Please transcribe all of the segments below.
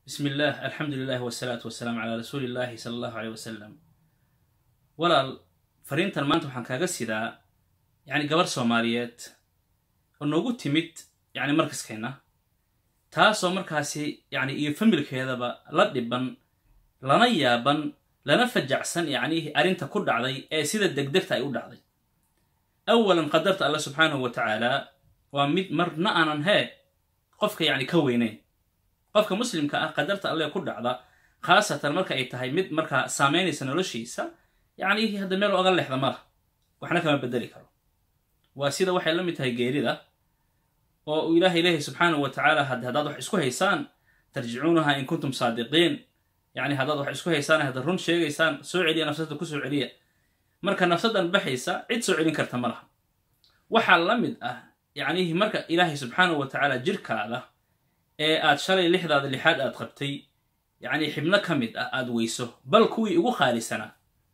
bismi illaah alxamdu lilahi wasalaatu wasalaamu calaa rasuuli illaahi sala allahu aleyh wasalam walaal fariintan maanta waxaan kaaga sidaa yacni gabar soomaaliyeed oo noogu timid yacni markaskeenna taasoo markaasi yacni iyo familkeedaba la dhiban lana yaaban lana fajacsan yacni arrinta ku dhacday ee sida degdegta ay u dhacday awalan qadarta alla subxaanahu wa tacaala waa mid marna aanan hee qofka yacni ka weyneyn qofka muslimka ah qadarta alle ku dhacda khaasatan marka ay tahay mid markaa saamaynaysa noloshiisa yacni hadda meel oga leexda ma lah waxna kama bedeli karo waa sida waxay la mid tahay geerida oo uu ilaahay leeyahay subxaanahu wa tacaala haddaad wax isku haysaan tarjicuunaha in kuntum saadiqiin yacni haddaad wax isku haysaan haddaad run sheegaysaan soo celiya nafsada ku soo celiya marka nafsadan baxaysa cid soo celin karta ma laha waxaa la mid ah yacnihi marka ilaahay subxaanahu wa tacaala jirkaada ee aad shalay lixdaada lixaad aad qabtay yacni xibno ka mid ah aad weyso bal kuwii ugu khaalisanaa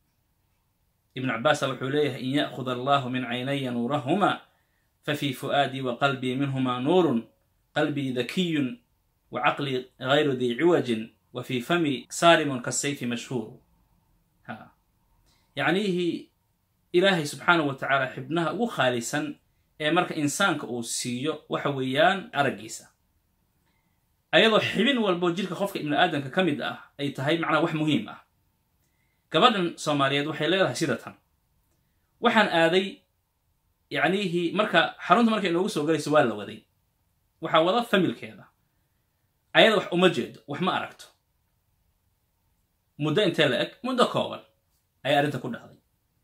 ibnu cabbaasa wuxuu leeyahay in ya'khud allahu min caynaya nuurahuma fafii fu'aadii wa qalbii minhumaa nuurun qalbii dakiyun wa caqlii gayru dii ciwajin wa fii fami saarimun kasayfi mashhuuru ha yacnihii ilaahay subxaanahu wa tacaala xibnaha ugu khaalisan ee marka insaanka uu siiyo waxa weeyaan araggiisa ayadoo xibin walbo jirka qofka ibnu aadamka ka mid ah ay tahay macnaha wax muhiim ah gabadhan soomaaliyeed waxay leedahay sida tan waxaan aaday yacnihii marka xarunta markay inoogu soo galayso waa la waday waxaa wada familkeeda ayada wax uma jeedo wax ma aragto muddo intee la eg muddo kooban ayay arrinta ku dhacday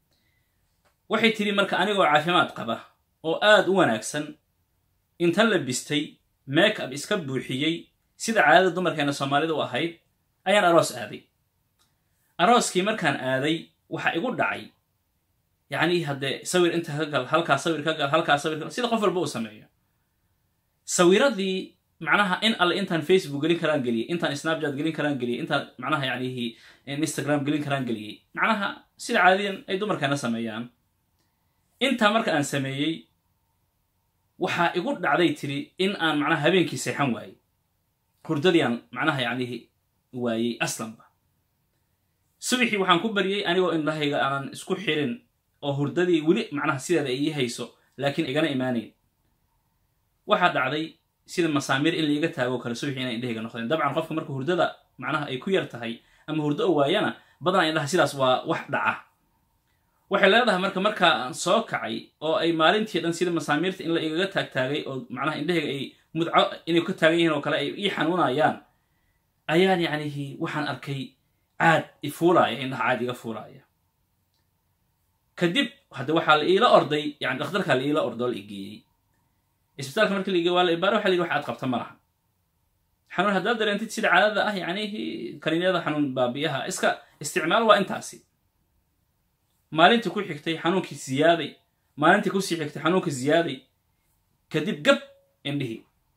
waxay tidhi marka anigoo caafimaad qaba oo aad u wanaagsan inta la bistay make ab iska buuxiyey sida caadada dumarkeena soomaalida u ahayd ayaan aroos aaday arooskii markaan aaday waxaa igu dhacay yacni haddee sawir inta ka gal halkaa sawir ka gal halkaa sawir ka gal sida qof walba uu sameeyo sawiradii macnaha in alle intaan facebook gelin karaan geliyey intaan snapchat gelin karaan geliyey intaan macnaha yacnihi instagram gelin karaan geliyey macnaha sida caadiyan ay dumarkeena sameeyaan intaa marka aan sameeyey waxaa igu dhacday tiri in aan macnaha habeenkii seexan waayey hurdadii aan macnaha yacnihi waayey aslanba subaxii waxaan ku baryey anigoo indhahayga aanan isku xirin oo hurdadii weli macnaha sideeda ay ii hayso laakiin igana imaanayn waxaa dhacday sida masaamiir in laiga taago kale subaxii inay indhahayga noqdeen dabcan qofka marka hurdada macnaha ay ku yar tahay ama hurdo o waayana badanaa indhaha sidaas waa wax dhaca waxay leedahay marka markaa aan soo kacay oo ay maalintii dhan sida masaamiirta in la igaga taagtaagay oo macnaha indhahayga ay mudco inay ka taagan yihiin oo kale ay ii xanuunayaan ayaan yacnihi waxaan arkay caad ifuulaaya indhaha caad iga fuulaaya kadib hadda waxaa la iila orday yani dhakhtarkaa la iila ordo la igeeyey isbitaalka markii la igeey waa la ibaara waxa la yidhi wax aad qabta ma laha xanuun haddaad dareentid sida caadada ah yacnihi kaniinyada xanuun baabiyaha iska isticmaal waa intaasi maalintii ku xigtay xanuunkii ziyaaday maalintii kusii xigtay xanuunkii ziyaaday kadib gab indhihii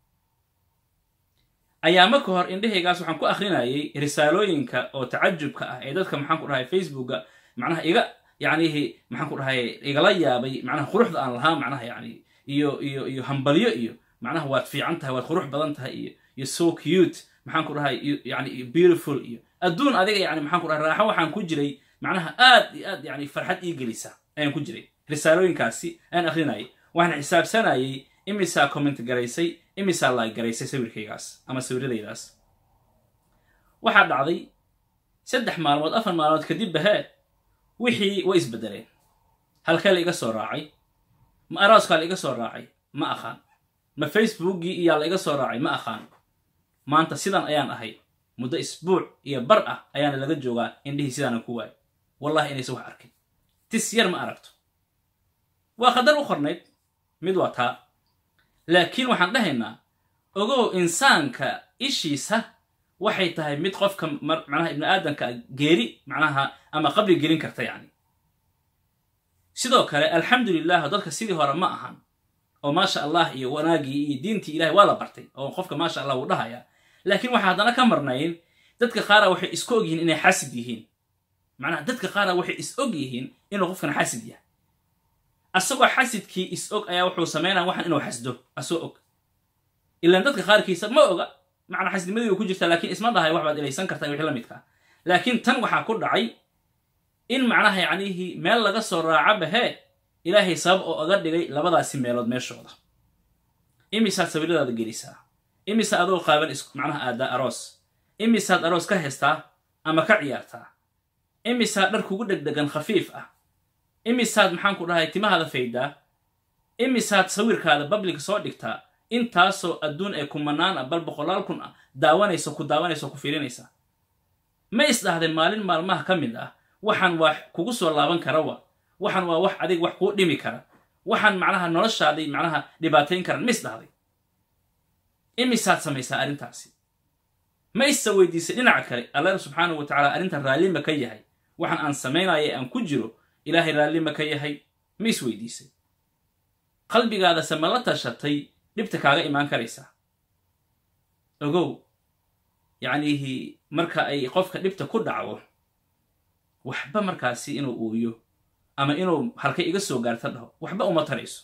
ayaama ka hor indhahaygaas waxaan ku akrinayay risaalooyinka oo tacajubka ah ee dadka maxaan ku dhahay facebooka macnaha iga yacnihi maxaan ku dhahay igala yaabay macnaha quruxda aan lahaa macnaha yani iyo iyo iyo hambalyo iyo macnaha waad fiican tahay waad qurux badan tahay iyo iyo so cute maxaan ku dhahay yani beautiful iyo adduun adiga yani maxaan ku dhahay raaxo waxaan ku jiray macnaha aad iyo aad yani farxad ii gelisa ayaan ku jiray risaalooyinkaasi ayaan akrinayay waxaan xisaabsanayay imisaa comment garaysay imisaa laag garaysay sawirkaygaas ama sawiradaydaas waxaa dhacday saddex maalmood afar maalmood kadib bahee wixii way isbedeleen halkee la iga soo raacay ma arooskaa la iga soo raacay ma aqaan ma facebookgii iyaa la iga soo raacay ma aqaan maanta sidan ayaan ahay muddo isbuuc iyo bar ah ayaana laga joogaa indhihii sidaana ku waay wallahi inaysa wax arkin tis yar ma aragto waa qadar u qornayd mid waa taa laakiin waxaan dhahaynaa ogow insaanka ishiisa waxay tahay mid qofka macnaha ibni aadamka geeri macnaha ama qabri gelin karta yacni sidoo kale alxamdu lilah dadka sidii hore ma ahan oo maasha allah iyo wanaagii iyo diintii ilahay waa la bartay oo qofka maasha allah wuu dhahayaa laakiin waxaa haddana ka marnayn dadka qaara waxay isku og yihiin inay xasid yihiin macnaha dadka qaara waxay is og yihiin inuu qofkan xasid yahay asagoo xasidkii is og ayaa wuxuu sameynaya waxaan inuu xasdo asoo og ilaan dadka qaarkiisa ma oga macnaa xasnimadii way ku jirtaa laakiin isma dhahay wax baad ilaysan kartaa wixii la midkaa laakiin tan waxaa ku dhacay in macnaha yacnihii meel laga soo raaca bahee ilaahay sabab oo oga dhigay labadaasi meelood meeshooda imisaad sawiradaada gelisaa imisa adoo qaaban is macnaha aadaa aroos imisaad aroos ka heystaa ama ka ciyaartaa imisaad dhar kugu dhegdhegan khafiif ah imisaad maxaan ku dhahay timahaada faydaa imisaad sawirkaada babliga soo dhigtaa intaasoo adduun ee kumanaan ah bal boqolaal kun ah daawanayso ku daawanayso ku fiirinaysaa ma isdhahday maalin maalmaha ka mid ah waxaan waa kugu soo laaban kara wa waxaan waa wax adig wax kuu dhimi kara waxaan macnaha noloshaadii macnaha dhibaatayn karan ma isdhahday imisaad samaysaa arrintaasi ma issa weydiisay dhinaca kale alla subxaanahu wa tacaala arrintan raallima ka yahay waxaan aan samaynaya ee aan ku jiro ilaahay raallima ka yahay ma is weydiisay qalbigaadase ma la tashatay dhibta kaaga imaan karaysaa ogow yacnihi marka ay qofka dhibta ku dhacdo waxba markaasi inuu uuyo ama inuu halkay iga soo gaarta dhaho waxba uma tarayso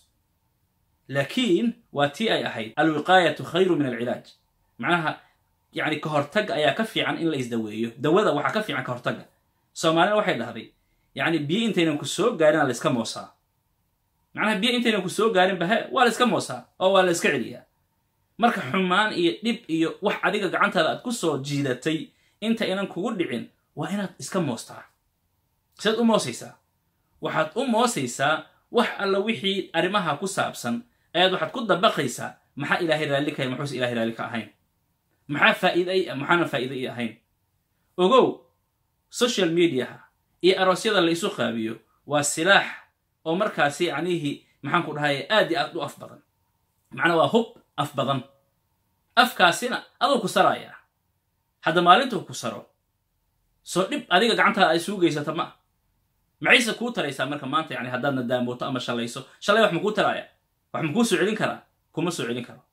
laakiin waa tii ay ahayd alwiqaayatu khayru min alcilaaj macnaha yacni ka hortagga ayaa ka fiican in la isdaweeyo dawada waxaa ka fiican ka hortagga soomaalina waxay dhahday yacni biyo intaynan ku soo gaarin aa la iska moosaa macnaha biyo intaynan ku soo gaarin bahe waa la iska moosaa oo waa la iska celiyaa marka xumaan iyo dhib iyo wax adiga gacantaada aad ku soo jiidatay inta inan kugu dhicin waa inaad iska moostaa sidaad u moosaysaa waxaad u moosaysaa wax alla wixii arrimaha ku saabsan ayaad waxaad ku dabaqaysaa maxaa ilaahay raalli kahay maxuuse ilahay raalli ka ahayn maxaa faa'iida i maxaana faa'iida i ahayn ogow social mediaha iyo aroosyada la isu qaabiyo waa silaax oo markaasi yacnihii maxaan ku dhahay aad iyo aad u af badan macnaa waa hub af badan afkaasina aduu ku sarayaa hadda maalintuu ku saro soo dhib adiga gacantaada ay suu geysata ma maxayse kuu taraysaa marka maanta yani haddaad nadaamooto ama shalayso shalay wax makuu taraaya wax makuu soo celin karaa kuma soo celin karo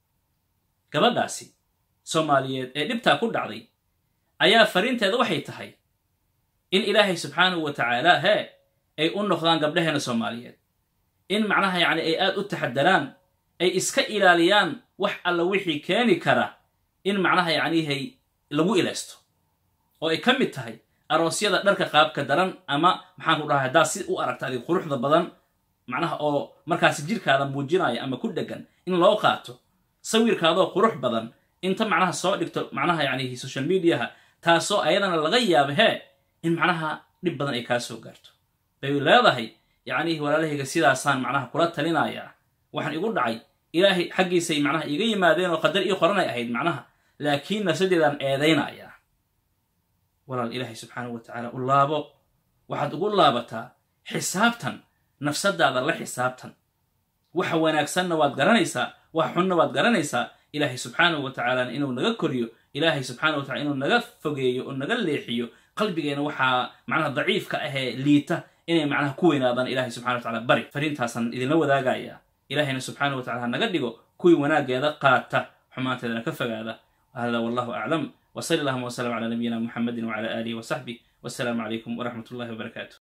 gabadhaasi soomaaliyeed ee dhibtaa ku dhacday ayaa fariinteeda waxay tahay in ilaahay subxaanahu wa tacaala hee ay u noqdaan gabdhaheena soomaaliyeed in macnaha yacni ay aad u taxadaraan ay iska ilaaliyaan wax alla wixii keeni kara in macnaha yacnihay lagu ilaysto oo ay ka mid tahay aroosyada dharka qaabka daran ama maxaan ku dhahay haddaad si u aragta adig quruxda badan macnaha oo markaasi jirkaada muujinaya ama ku dhegan in loo qaato sawirkaadoo qurux badan inta macnaha soo dhigto macnaha yacni social mediaha taasoo ayadana laga yaaba hee in macnaha dhib badan ay kaa soo gaarto bay leedahay yacnihi walaalahayga sidaasaan macnaha kula talinayaa waxaan igu dhacay ilaahay xaggiisay macnaha iiga yimaadeen oo qadar ii qoranay ahayd macnaha laakiin nafsadeedaan eedaynayaa walaal ilaahay subxaanahu wa tacaala u laabo waxaad ugu laabataa xisaabtan nafsadaada la xisaabtan waxa wanaagsanna waad garanaysaa wax xunna waad garanaysaa ilaahay subxaanahu wa tacaalana inuu naga koriyo ilaahay subxaanahu wa tacala inuu naga fogeeyo oo naga leexiyo qalbigeena waxaa macnaha daciifka ahee liita inay macnaha ku weynaadaan ilahay subxana wa tacala bari fariintaasaan idinla wadaagayaa ilaahayna subxaana wa tacala ha naga dhigo kuwii wanaageeda qaata xumaanteedana ka fogaada hada wallahu aclam وصلى اللهم وسلم على نبينا محمد وعلى آله وصحبه والسلام عليكم ورحمة الله وبركاته